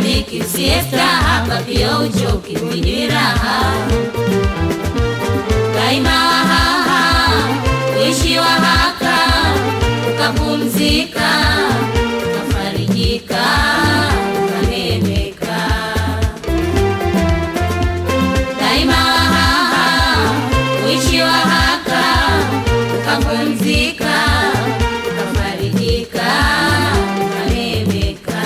dhiki siesta hapa pia uchoki mwenye raha daima wahaha uishi wahaka ukapumzika ukafarijika ukanemeka daima wahaha uishi wahaka ukapumzika ukafarijika ukanemeka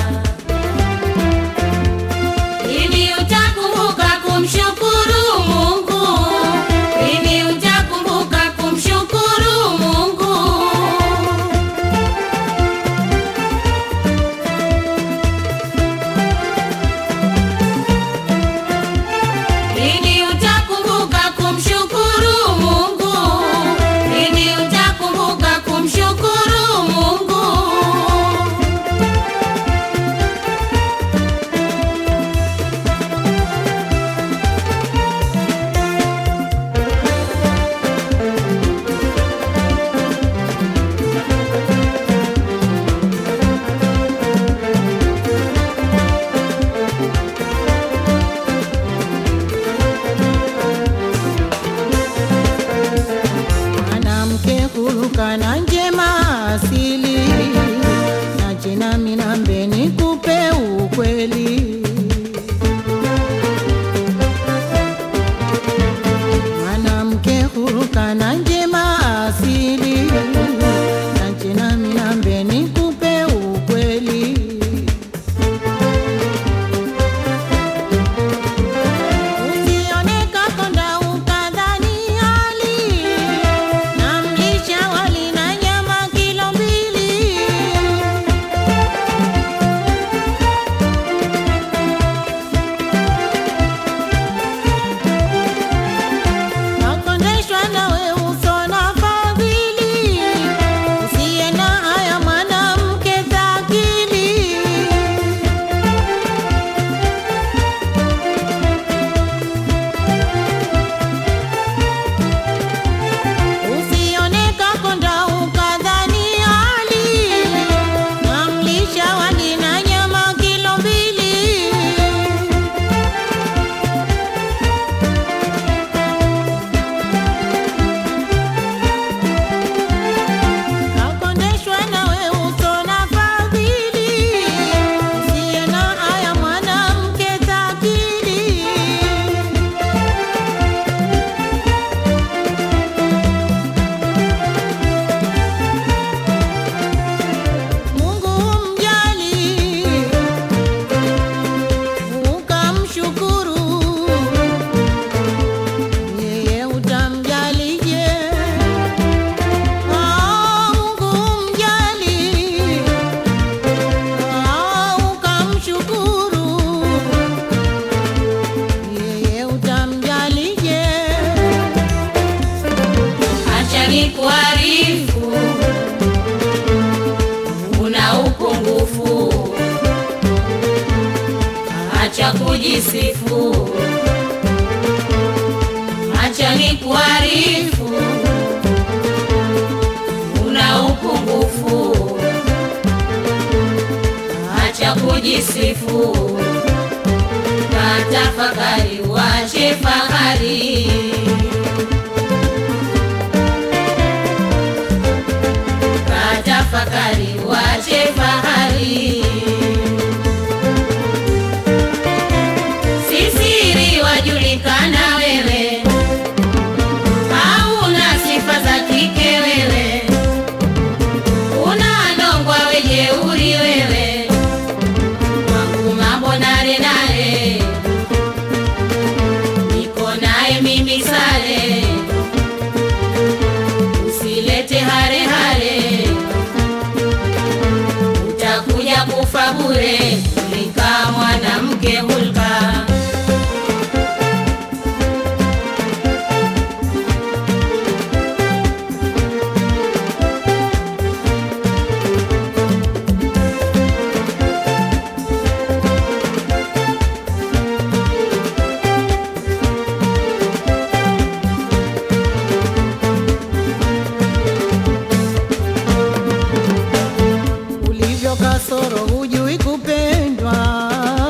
Lini utakumbuka kumshukuru Mungu? Lini utakumbuka kumshukuru Mungu? Lini utakumbuka kumshukuru Mungu? Lini utakumbuka kumshukuru Mungu? mwanamke huruka na njema asili na jina minambe nikupe ukweli mwanamke huruka na njema asili na jina minambe nikupe ukweli Usioneka konda ukadhani hali na mlisha wali na nyama kilo mbili. Nakondeshwa nawe uso na fadhili, usiye na haya mwanamke dhakili. Usioneka konda ukadhani hali na mlisha wali na nyama kilo mbili. Nakondeshwa nawe uso na fadhili, usiye na haya mwanamke dhakili. Mungu mjali, ukamshukuru, yeye utamjalije? Ah, Mungu mjali, ah, ukamshukuru, yeye utamjalije? Acha nikuarifu, una upungufu. Acha kujisifu, acha nikuarifu, una upungufu. Acha kujisifu, katafakari, wache fahari. Katafakari, wache fahari. Sisiri wajulikana wewe, hauna sifa za kike wewe, una ndongwa wejeuri wewe, wangu mambo nare nare, niko naye mimi sare, usilete hare hare utakuja kufa bure, ulika mwanamke hulka. ulivyo kasoro hujui kupendwa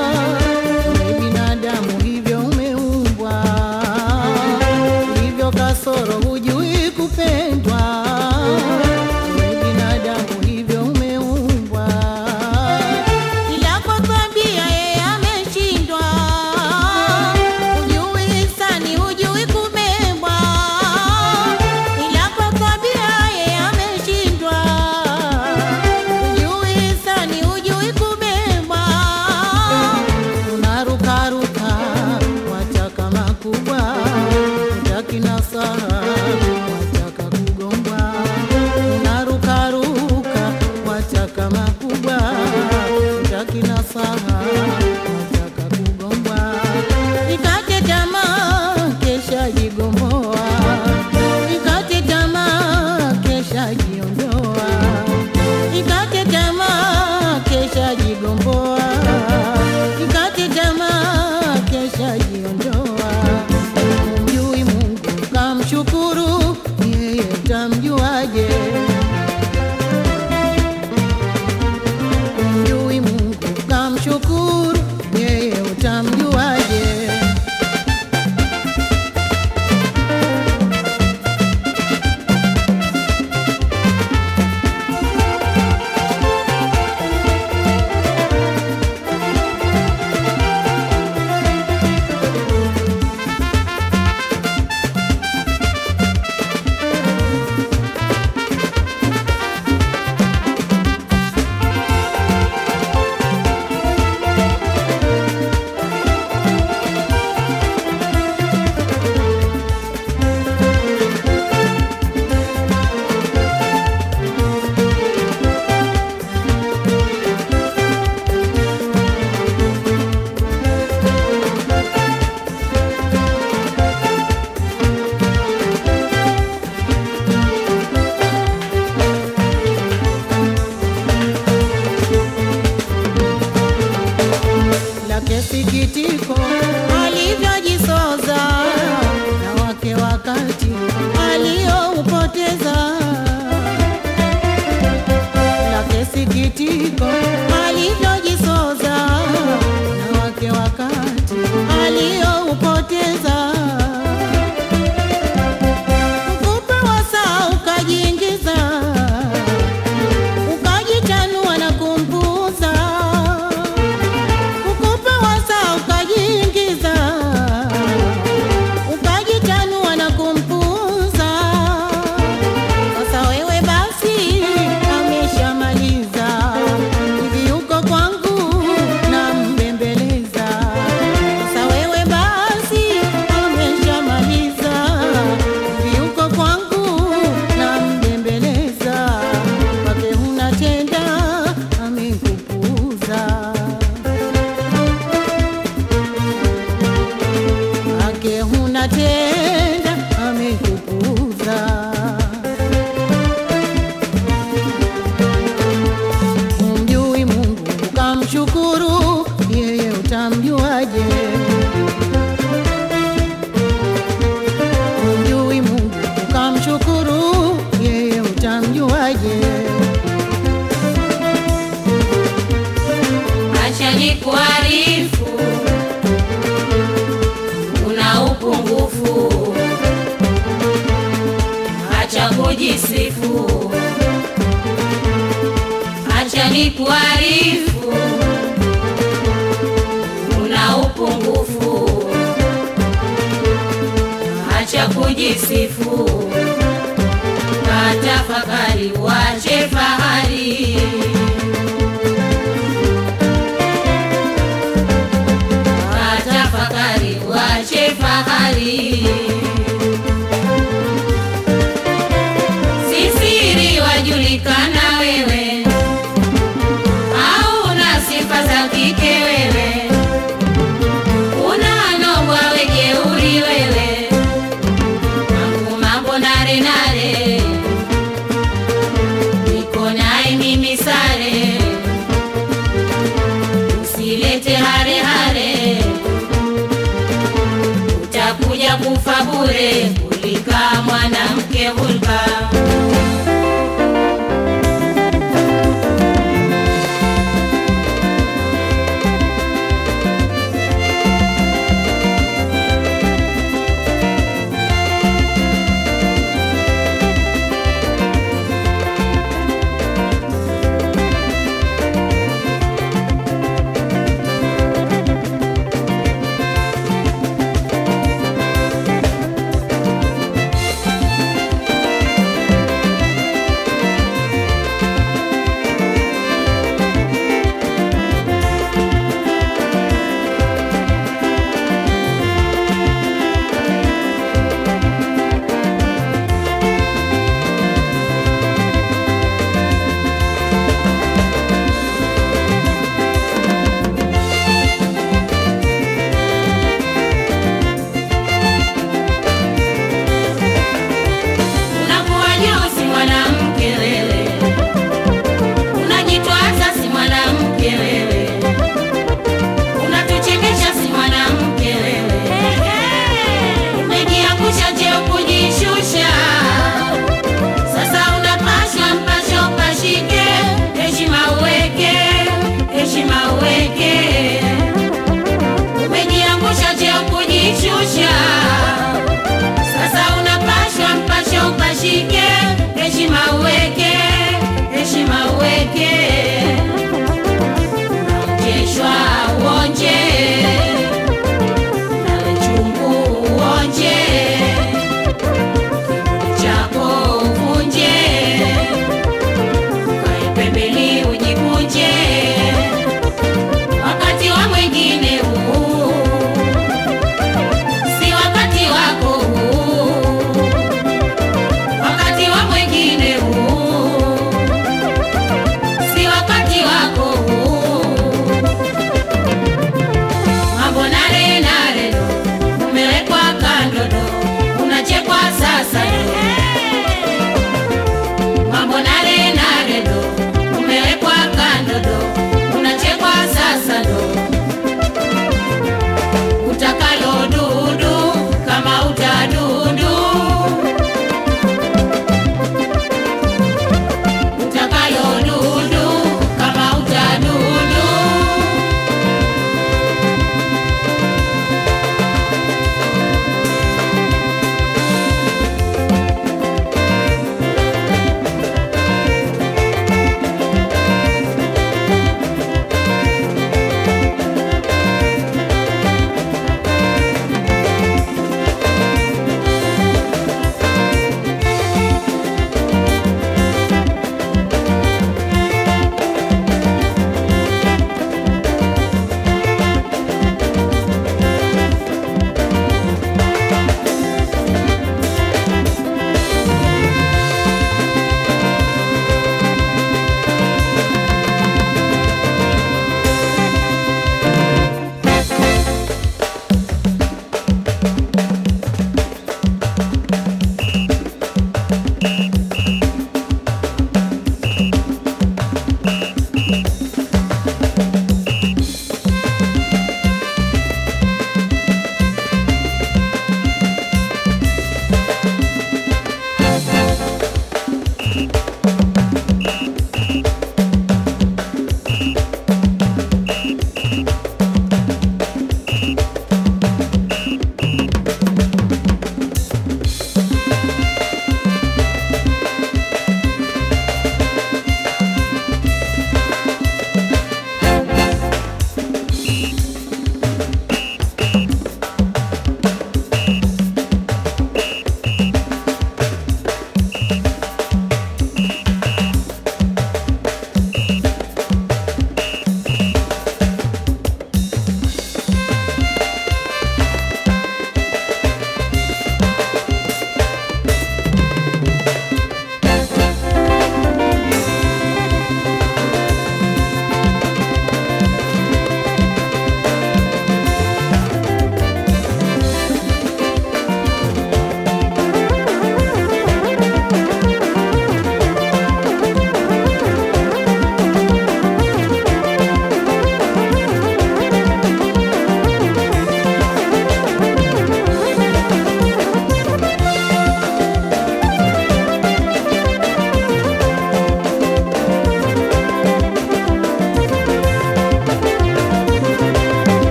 ukamshukuru, yeye utamjuaje? lake sikitiko alivyojisoza na wake wakati alioupoteza lake sikitiko alivyojisoza na wake wakati alioupoteza mfupe wa saa ukajiingiza ukajitanua na kumpuza ukupe wasa ukajiingiza ukajitanua na kumpuza. Sasa wewe basi ameshamaliza hivi, uko kwangu na mbembeleza. Sasa wewe basi ameshamaliza hivi, uko kwangu na mbembeleza. Wake huna tenda amekupuza ake huna tenda amekupuza. Humjui Mungu ukamshukuru, yeye utamjuaje? Humjui Mungu ukamshukuru, yeye utamjuaje? Acha nikuarifu, una upungufu. Acha kujisifu, acha nikuarifu, una upungufu. Acha kujisifu, katafakari, wache fahari. Tafakari, wache fahari. Sisiri wajulikana wewe, hauna sifa za kike wewe, unanongwa wejeuri wewe, mambo mambo nare nare, niko naye mimi sare, usilete hare hare utakuja kufa bure, kulika mwanamke hulka.